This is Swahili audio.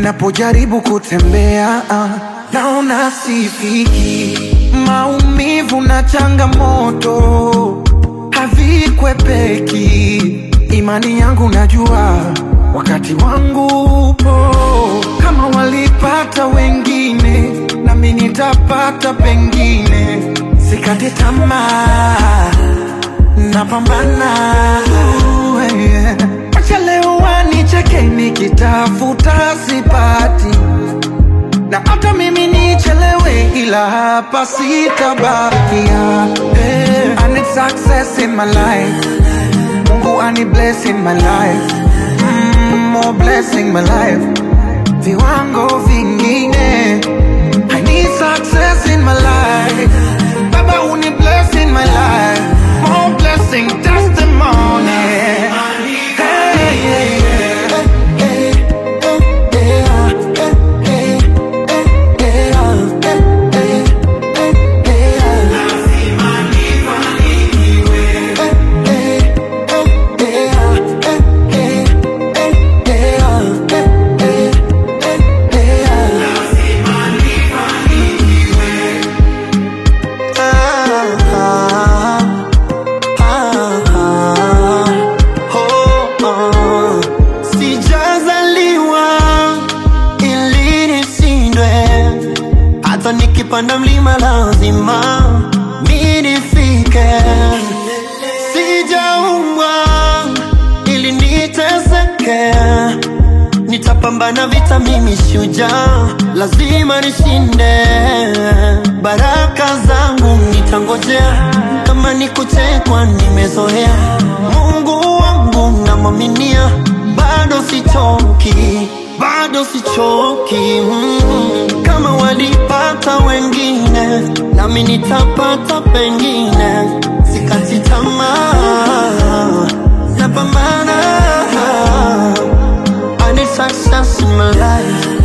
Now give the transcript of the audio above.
napojaribu kutembea ah, naona sifiki. Maumivu na changamoto havikwepeki. Imani yangu najua wakati wangu upo. Kama walipata wengine, nami nitapata pengine. Sikate tamaa, napambana. Uh, yeah. Acha leo wanicheke nikitafuta sipati, na hata mimi nichelewe, ila hapa sitabakia. Hey, I need success in my life. Mungu ani bless in my life. Mm, more blessing my life. Viwango vingine. I need success in my life. Baba uni bless in my life. More blessing testimony. Hey, yeah, yeah. Sijazaliwa ili nishindwe, hata nikipanda mlima lazima mi nifike. Sijaumbwa ili niteseke, nitapambana vita, mimi shujaa, lazima nishinde. Baraka zangu nitangojea, kama ni kuchekwa nimezoea. Mungu wangu namwaminia, bado sichoki, bado sichoki. Mm. Kama walipata wengine, nami nitapata pengine. Sikati tamaa, napambana. I need success in my life.